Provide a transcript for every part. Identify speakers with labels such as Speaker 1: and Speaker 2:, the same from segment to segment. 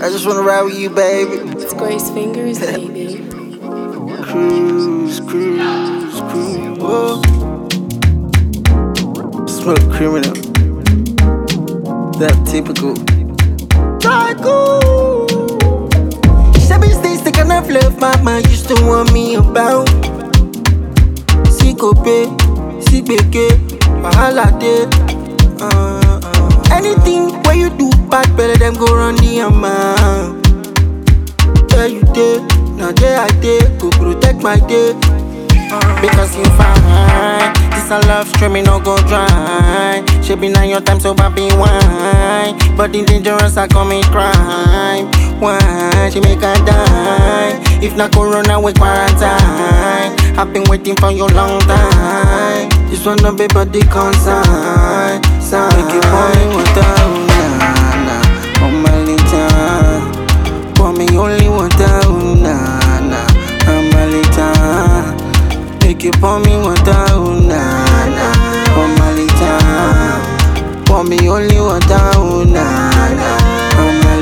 Speaker 1: I just wanna ride with you, baby.
Speaker 2: It's Grace Fingers, baby.
Speaker 1: Cruise, cruise, cruise. Whoa. Smell criminal. That typical. Tycoon. Seven states the kind of love mama used to want me about. Sikope, Sibeke, Wahala de. Uh, uh. Anything where you do bad, better them go run the amount. Where you did, now there I did, go protect my day. Because you fine, this a love stream, me no go dry. She be nine your time, so baby wine. But in dangerous, I commit crime. Why she make her die? If not corona, we quarantine. I've been waiting for you long time. This one no be body consign. Sign. Make it boy water, oh, nah, nah. Oh my little, pour me only water, oh, nah, nah. I'm a little. Make you pour me water, oh na na. Oh my little, pour me only water, oh na na. Oh my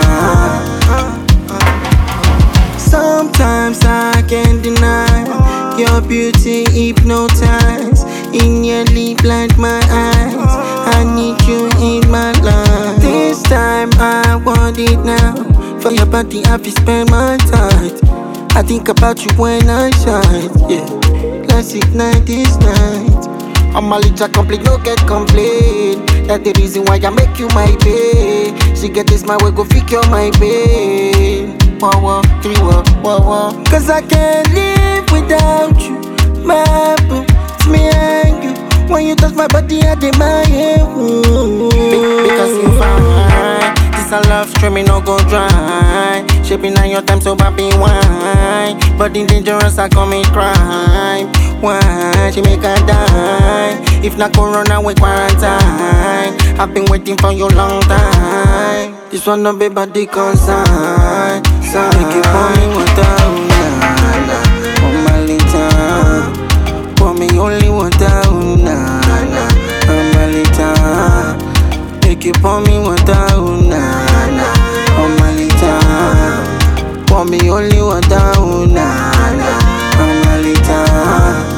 Speaker 1: little. Sometimes I can't deny your beauty hypnotize. In your lip, blind my eyes. I need you in my life. This time I want it now. For your body, I fi spend my time. I think about you when I shine, yeah. Let's ignite this night. I'm a little complete, no get complain. That's the reason why I make you my babe. She get this my way, go figure my pain. Wah wah, three wah, wah wah. Cause I can't live without you, my boo. It's me and you. When you touch my body, I demand you. Because you fine. This a love stream, me no go dry. Shaping on your time, so baby wine. But in dangerous, I commit crime. Why she make her die? If not corona, we quarantine. I've been waiting for you long time. This one no be body consign. Sign. Make you pour me water, oh na na. Oh my little, pour me only water, oh na na. Oh my little, make you pour me water, oh na na. Oh my little, pour me only water, oh na na. Oh my little.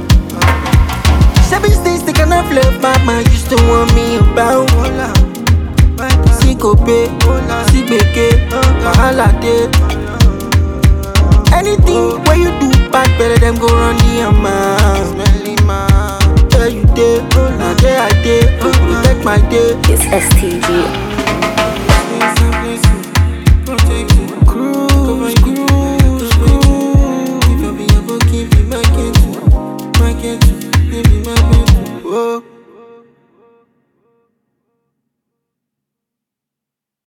Speaker 1: Seven states the kind of love mama used to want me about. Sikope, Sibeke, Wahala de. Anything where you do bad, better them go run the amount. Where you did, now there I did, go protect my day.
Speaker 2: It's STG.
Speaker 1: Someplace